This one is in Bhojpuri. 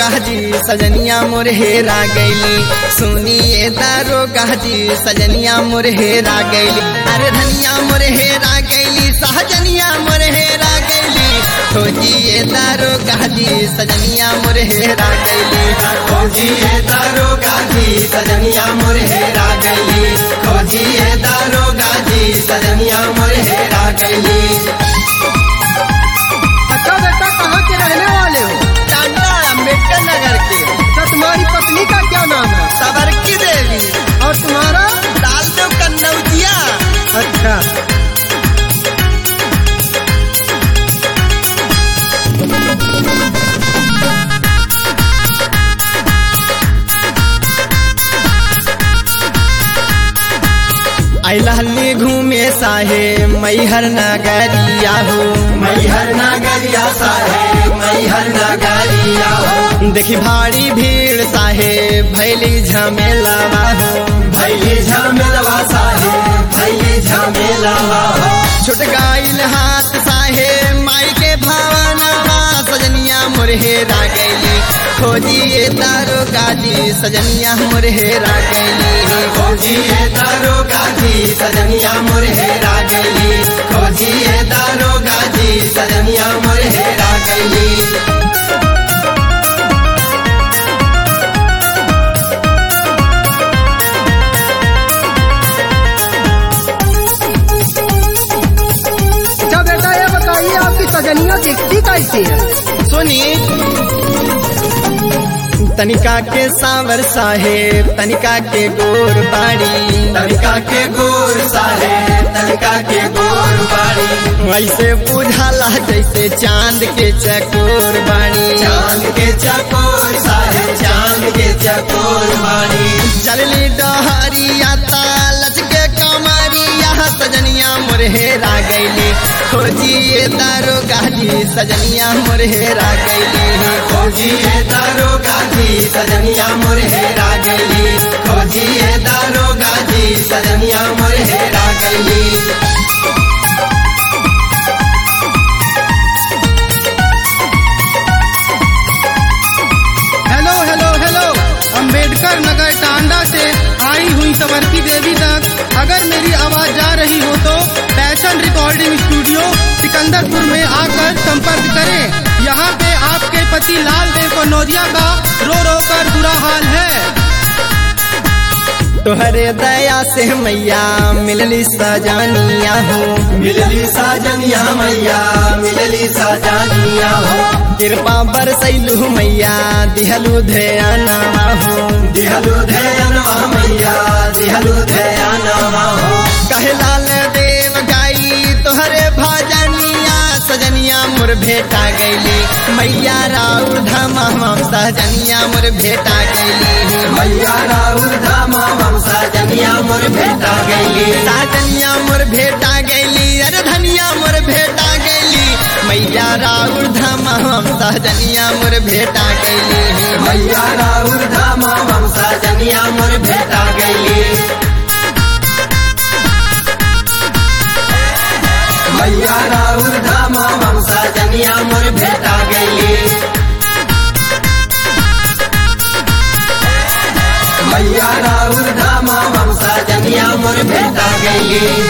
जी सजनिया मोर हेरा गैली सुनिए दारो जी सजनिया मोर हेरा गैली अरे धनिया मोर हेरा गैली सहजनिया मोर हेरा गैली खोजिए दारो जी सजनिया मोर हेरा गैली खोजिए दारो गाजी सजनिया मोर हेरा गैली खोजिए दारो गाजी सजनिया मोर हेरा गैली अच्छा बेटा कहाँ के रहने वाले हो टांडा अम्बेडकर नगर के अच्छा तुम्हारी पत्नी का क्या नाम है सबरकी देवी और तुम्हारा डाल दो कन्नौजिया अच्छा अहली घूमे साहे मैहर नगरिया हो मैहर नगरिया साहे मैहर नगरिया हो देखी भारी भीड़ साहे भैली झमेलावा हो भैली झमेलवा साहे भैली झमेलवा हो छुट गाइल हाथ साहे माई के भावनावा सजनिया मुरहेरा गैली खोजिए तारो गाजी सजनिया मुरहेरा गैली खोजिए दारो गाजी सजनिया मोर हेरा गैली खोजिए दारो गाजी सजनिया मोर हेरा गैली अच्छा बेटा ये बताइए आपकी सजनिया दिखती कैसी है सुनी तनिका के सावर साहेब तनिका के गोर बाड़ी तनिका के गोर साहे तनिका के गोर बाड़ी ऐसे बुझाला जैसे चांद के चकोर बाड़ी चांद के चकोर साहे चांद के चकोर बाड़ी चलली डहरिया तालच के कमरिया सजनिया मुरहेरा गैली खोजिए दारो गाजी सजनिया मुरहेरा गैली खोजिए दारो गाजी सजनिया मोर हेरा गैली खोजिए दारो गाजी सजनिया मोर हेरा गैली हेलो हेलो हेलो अंबेडकर नगर टांडा से आई हुई सवरती देवी तक अगर मेरी आवाज जा रही हो तो पैशन रिकॉर्डिंग स्टूडियो सिकंदरपुर में आकर संपर्क करें यहाँ पे आपके पति लाल देव कनौजिया का रो रो कर बुरा हाल है तोहरे दया से मैया मिलली सजानिया हो मिलली साजनिया मैया मिलली साजनिया हो कृपा बरसैलू मैया दिहलू ध्यानवा हो दिहलु धैनवा मैया दिहलु धैनवा हो कहे लाल देव गाई तोहरे भजनिया सजनिया मोर भेटा गैली मैया राउर धमा हम सहजनिया मोर भेटा गैली मैया राउर धामा हम साजनिया मोर भेटा गैली साजनिया मोर भेटा गैली अरे धनिया मोर भेटा गैली मैया राउर धमा हम सहजनिया मोर भेटा गैली मैया राउर धामा हम साजनिया मोर भेटा गैली मैया राउर धामा हम साजनिया मोर भेटा गैली मैया राउर धामा हम साजनिया मोर भेटा गैली